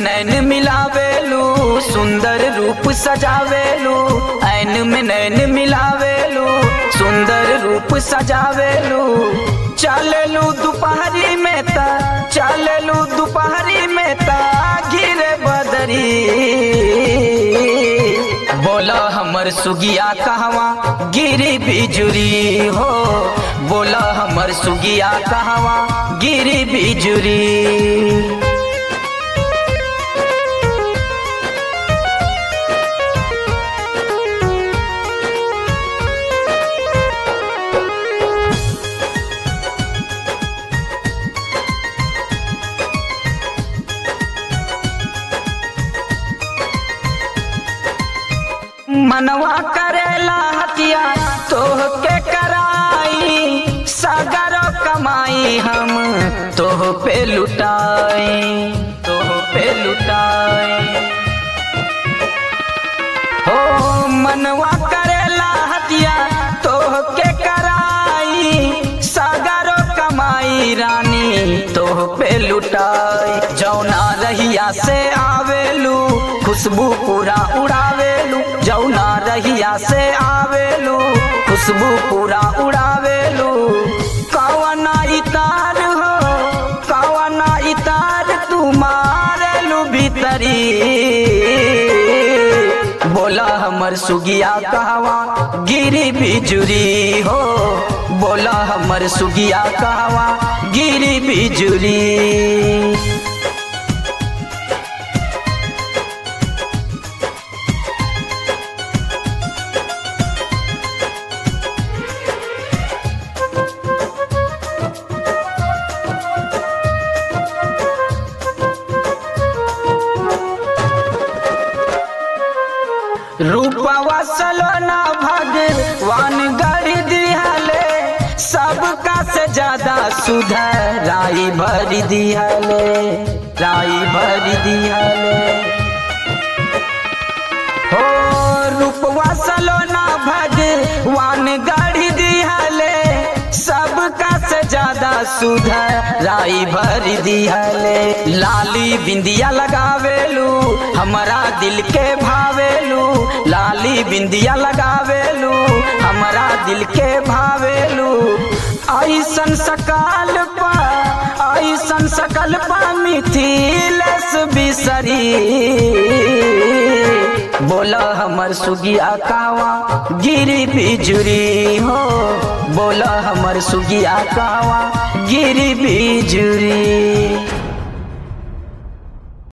नैन मिलावेलू सुंदर रूप सजावेलू ऐन में नैन मिलावेलू सुंदर रूप सजावेलू चललू दोपहरी में ता चललू दोपहरी में ता गिरे बदरी बोला हमर सुगिया कहवा गिरी बिजुरी हो बोला हमर सुगिया कहवा गिरी बिजुरी मनवा करेला हतिया तोह के कराई सागर कमाई हम तोह पे लुटाई तोह पे लुटाई हो मनवा करेला हतिया तोह के कराई सागर कमाई रानी तोह पे लुटाई जौना रहिया से आवेलू खुशबू पूरा उड़ावेलू जौना रहिया से आवेलू खुशबू पूरा उड़ावेलू कवना इतार हो कवना इतार तू मारेलू भीतरी बोला हमर सुगिया कहवा गिरी बिजुरी हो बोला हमर सुगिया कहवा गिरी बिजुरी रूपवा सलोना भगवान गढ़ दिहले सबका से ज्यादा सुधर राई भर दिहले राई भर दिहले हो रूपवा सलोना भगवान गढ़ दिहले सबका से ज्यादा सुधर राई भर दिहले लाली बिंदिया लगावेलू हमारा दिल के भावेलू लाली बिंदिया लगावेलू हमारा दिल के भावेलू ऐसन सकाल पा ऐसन सकल पा मिथिलेश बिसरी बोला हमर सुगिया कावा गिरी बिजुरी हो बोला हमर सुगिया कावा गिरी बिजुरी